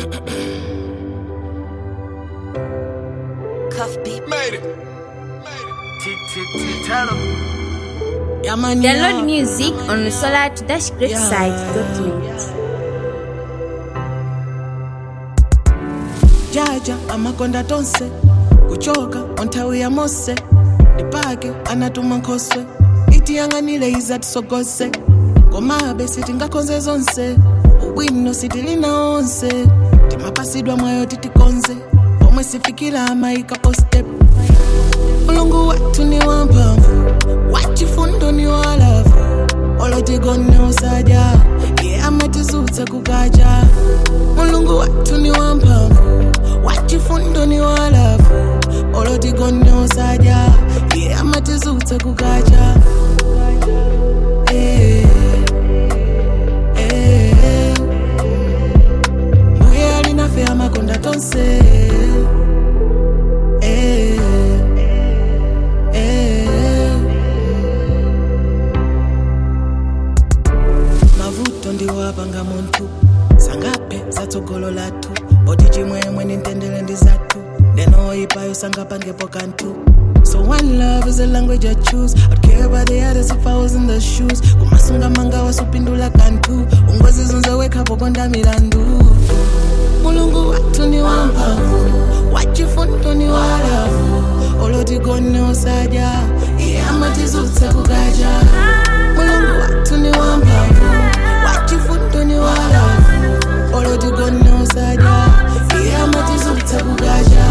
Cuff beat. Made it. Tell him. Yeah, man, Download yeah. music on the solar-greatside.net. jaja amakonda tonse kuchoka onthawi ya mose ndipake anatuma nkhoswe itiyang'anire izatisogose komabe sitingakonze zonse ubwino sitilina onse timapasidwa mwayo titikonze pomwe sifikira amayika postep mulungu wathu ni wamphamvu wachifundo ni walavu olotigone usaja iye amatizutsa kukacha mulungu wathu ni wamphamvu wachifundo ni walavu olotigone usaja iye amatizutsa kukacha Eh, eh, mbuye alinafe amakonda tonse Eh, eh, mavuto ndiwapanga munthu sangape zatsogolo lathu poti chimwemwe nintendere ndi zathu ndenoyipayo sangapangepo kanthu So one love is a language I choose. I'd care about the others if I was in the shoes. Kumasunga manga wasupindula kantu. Ungwezi zunzeweka pokonda milandu. Mulungu watu ni wamphamvu. Wachifundo ni walavu. Olotigone usaja. Iye amatizutsa kukacha. Mulungu watu ni wamphamvu. Wachifundo ni walavu. Olotigone usaja. Iye amatizutsa kukacha.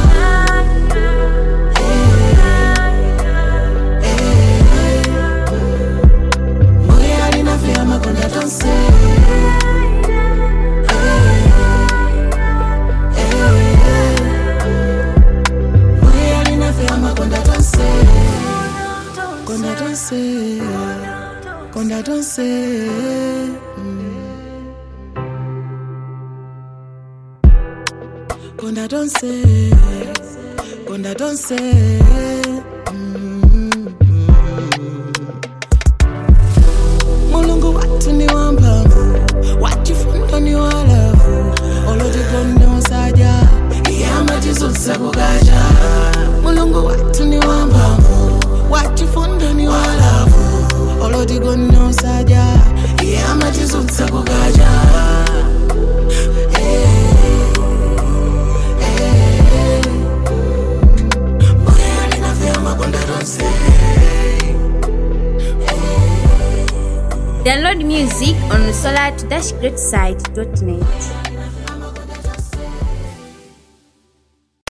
Mbuye alinafe amakonda tonse Mbuye alinafe amakonda tonse Konda tonse Konda tonse Mm. Konda tonse Konda tonse Mm. mulungu watu ni wamphamvu wachifundo ni walavu olotigone usaja iye amatizutsa kukacha mulungu watu ni wamphamvu wachifundo ni walavu olotigone usaja iye amatizutsa kukacha Mbuye alinafe amakonda tonse Download music on the solar-greatside.net.